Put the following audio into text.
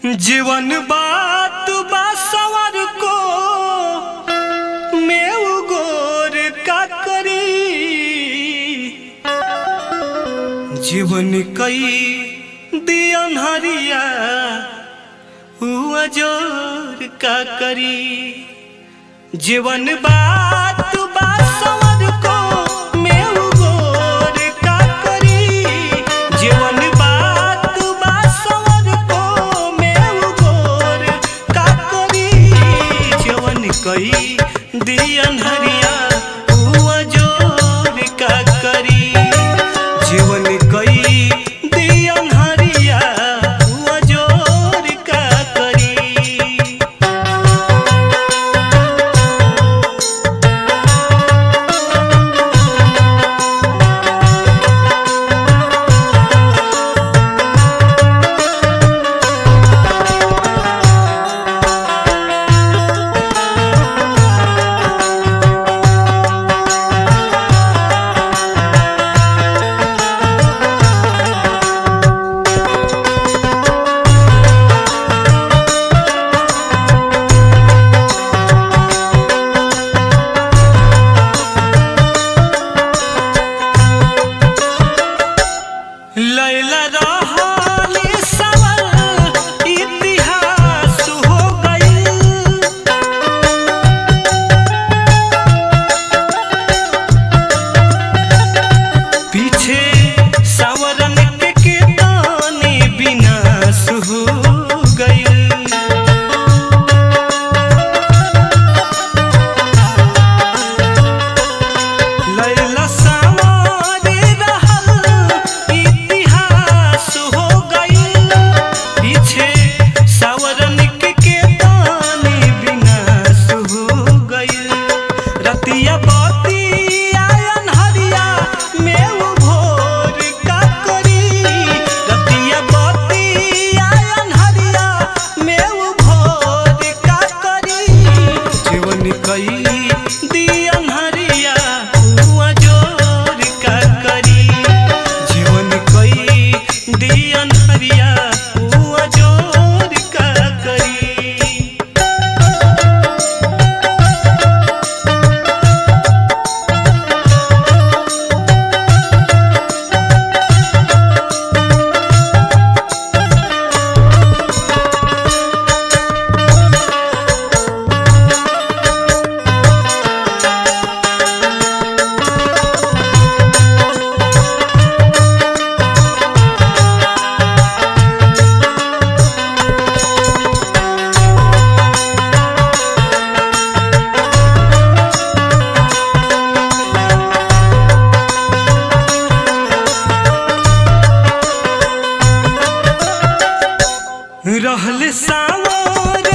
जीवन बात बा सवर को मेव गोर का करी जीवन कई दियन हरिया हुआ जोर का करी जीवन बात बा सवर को मेव गोर का करी जीवन बात बा सवर को मेव गोर का करी जीवन कई दियन हरिया हुआ जोर का करी जीवन कई दियन हरिया हुआ जोर का करी लैला रहली सवल इतिहास हो गइल पीछे सावरन के केतानी विनाश हो गइल लैला सावरे रहल इतिहास हो गइल पीछे सावरन के केतानी विनाश हो गइल रतिया बतिया अनहरिया मेव भोर का करी रतिया बतिया अनहरिया मेव भोर का करी जीवन कई दियन हरिया हुआ जोर का करी जीवन कई दियन हरिया हुआ जोर का करी रहल सावर